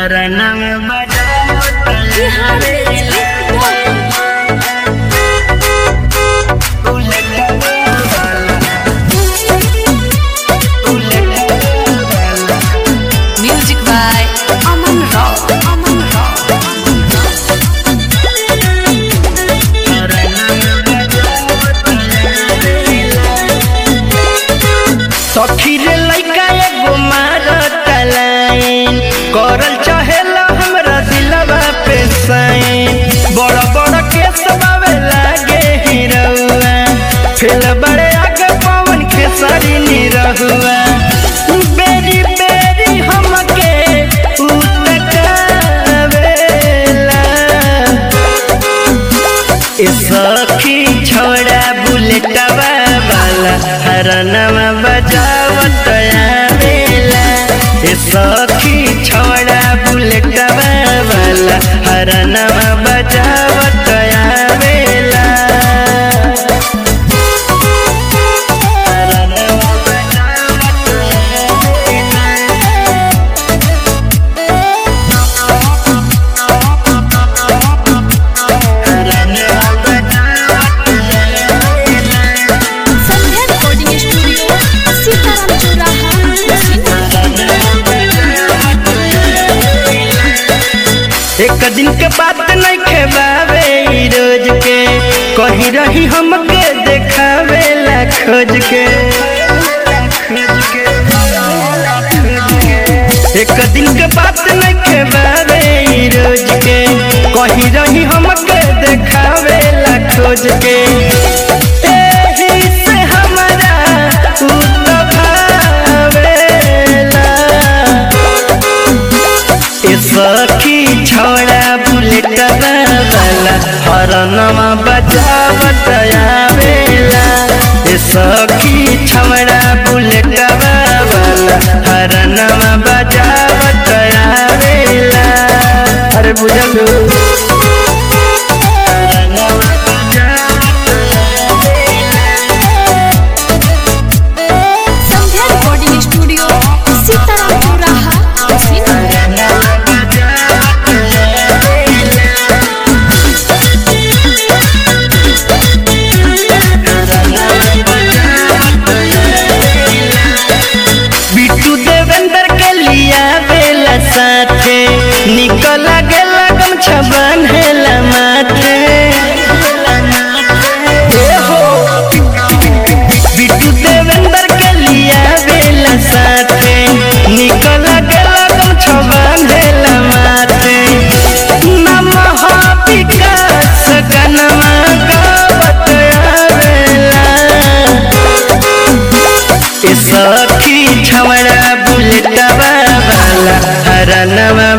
हरणम बजाओ तलवारे उलटने वाला उलटने वाला Music by Aman Rao. Aman Rao. सखी रे लइका एगो मारत लाइन करल चाहेला हमरा दिलवा पे साइन बड़ बड़ केस बावे लागे हिरौआ फेल बड़े आगे पवन के सारी निरहुआ बेरी बेरी हमके उतकावेला ए सखी छोड़ा बुलेटवा वाला हरनवा बजावत आवेला ए सखी छोड़ा बुलेटवा वाला हरनवा बजावत आवेला हरनवा बजावत आवेला हरनवा बजावत आवेला Sandhya Recording Studio, Sitaram Chowraha, एक दिन के बात नहीं खेबावे ई रोज के कही रही हमके देखावे ला खोज के एक दिन के बात नहीं खेबावे ई रोज के कही रही हमके देखावे ला खोज के एही से हमरा उ तो भावेला ए सखी छोड़ा बुलेट वाला हरनमा बजावत आवेला ए सखी छोड़ा बुलेट वाला हरनमा बजावत आवेला अरे बुझलू हरनमा बजावत आवेला Sandhya Recording Studio, Sitaram Chowraha, Bittu Devendra के लिया बेला साथे निकल गे लगन छबन हेला माथे ए हो बिट्टू देवेंद्र के लिया बेला साथे निकल गे लगन छबन हेला माथे नमः विकास गनमा गावत आवेला ए सखी छवड़ा बुलेटवा वाला हरनवा